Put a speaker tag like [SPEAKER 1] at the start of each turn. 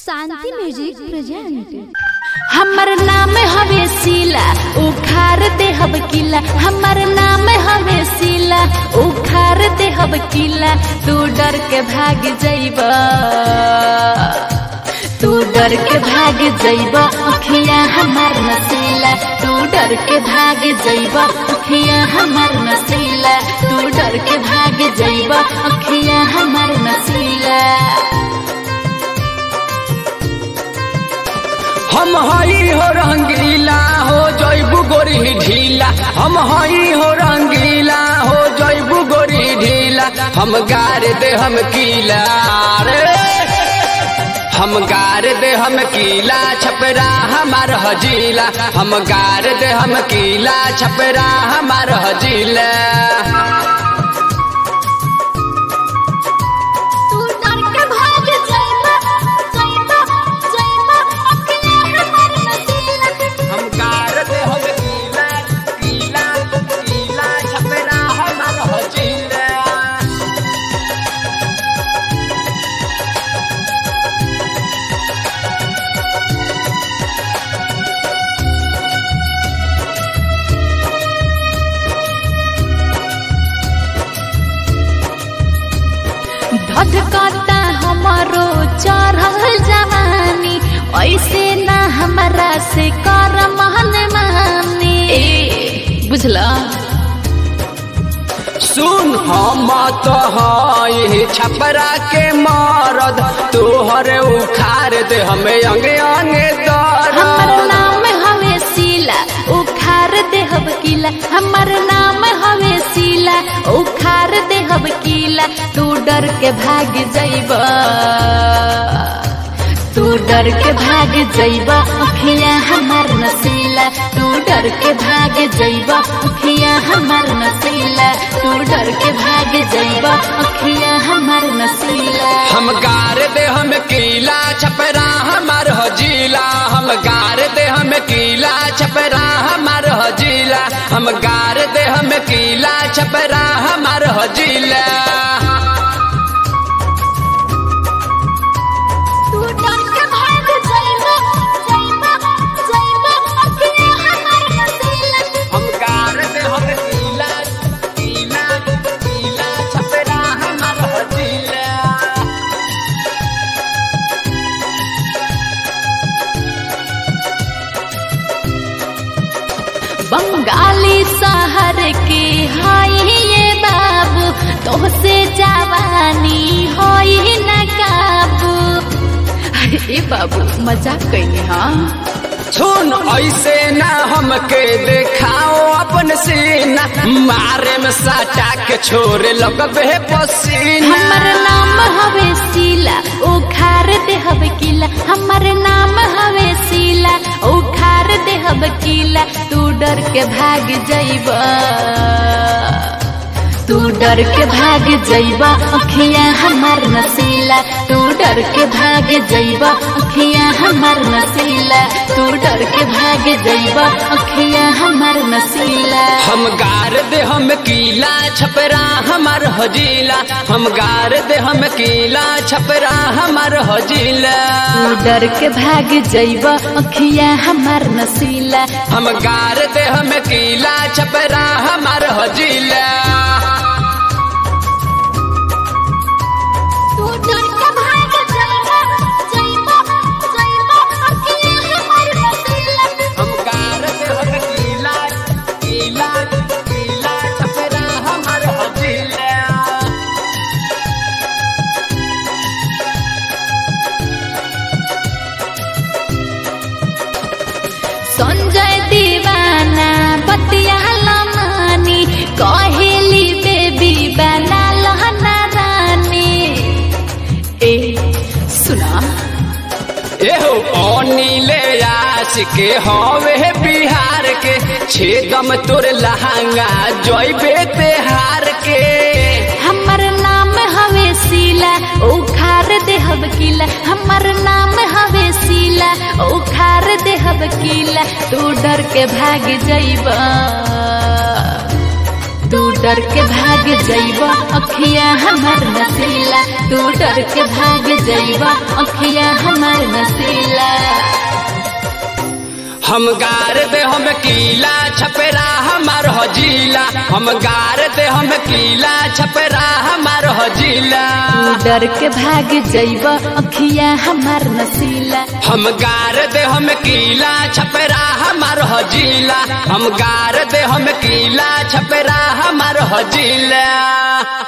[SPEAKER 1] शांति music present
[SPEAKER 2] हमर नाम हवे सीला उखार दे हब किला हमर नाम हवे सीला उखार दे हब किला तू डर के भाग जइब तू डर के भाग जइब अखिया हमर नसीला तू डर के भाग जइब अखिया हमर नसीला तू डर के भाग जइब अखिया हमर नसीला
[SPEAKER 3] हम हई हो रंगीला हो जैबू गोरी ढीला हम हई हो रंगीला हो जैबू गोरी ढीला हम गार दे हम कीला रे हम गार दे हम कीला छपरा हमार हजीला हम गार दे हम कीला छपरा हमार हजीला
[SPEAKER 2] तू डर के भाग जाइबा जाइबा जाइबा अखियां हमर नसीला
[SPEAKER 3] हम गार दे हम कीला कीला कीला छपरा हमार हजीला
[SPEAKER 2] धधकता हमारो चढ़ल जवानी ऐसे ना हमरा से कर महन मानी ए बुझला
[SPEAKER 3] सुन हम तो हई छपरा के मरद तोहर उखाड़ दे हमें अंगे अंगे
[SPEAKER 2] हमर
[SPEAKER 3] दर्द
[SPEAKER 2] नाम हवे सीला उखार देहब किला हमर नाम हवे सीला उखार देहब किला तू डर के भाग जइब तू डर के भाग जइब अखिया हमर नसीला तू डर के भाग जइब अखिया हमर नसीला तू डर के भाग जइब अखिया हमर नसीला
[SPEAKER 3] हम गार दे हम कीला छपरा हमार हजीला हम गार दे हम कीला छपरा हमार हजीला हम गार दे हम कीला छपरा हमार हजीला
[SPEAKER 2] तू डर के भाग जाइबा जाइबा जाइबा अखियां हमर नसीला
[SPEAKER 3] हम गार दे हम कीला कीला कीला छपरा हमार हजीला
[SPEAKER 2] बंगाली शहर के हाय ये बाबू तोहसे जवानी होई न काबू ए बाबू मजाक कइले हाँ
[SPEAKER 3] सुन ऐसे ना हमके देखाओ अपन सीना मारे में साटा के छोरे लगबे पसीना
[SPEAKER 2] हमर नाम हवे सीला उखार देहब किला हमर नाम हवे सीला उखार देहब किला तू डर के भाग जइब तू डर के भाग जइब अखियां हमर नसीला तू डर के भाग जइब अखियां हमर नसीला तू डर के भाग जइब अखियां हमर नसीला
[SPEAKER 3] हम गार दे हम कीला छपरा हमार हजीला हम गार दे हम कीला छपरा हमार हजीला
[SPEAKER 2] तू डर के भाग जइब अखिया हमार नसीला
[SPEAKER 3] हम गार दे हम कीला छपरा हमार हजीला
[SPEAKER 2] तू डर के भाग जइब जइब जइब अखिया हमार नसीला
[SPEAKER 3] हम गार दे हम कीला कीला कीला छपरा हमार हजीला
[SPEAKER 2] संजय दीवाना बतिया लमानी कहेली बेबी बना लहना रानी ए सुना
[SPEAKER 3] एहो अनिले आस के हवे बिहार के छेदम तोर लहंगा जइबे तेहार के
[SPEAKER 2] हमर नाम हवे सीला उखार देहब किला हमर नाम हवे सीला उखार देहब किला तू डर के भाग जइब तू डर के भाग जइबा अखिया हमर नसीला तू डर के भाग जइबा अखिया हमर नसीला
[SPEAKER 3] हम गार दे हम कीला छपेरा हमार हजीला हम गार दे हम कीला छपेरा हमार हजीला
[SPEAKER 2] तू डर के भाग जइब अखिया हमार नसीला
[SPEAKER 3] हम गार दे हम कीला छपेरा हमार हजीला हम गार दे हम कीला छपेरा हमार हजीला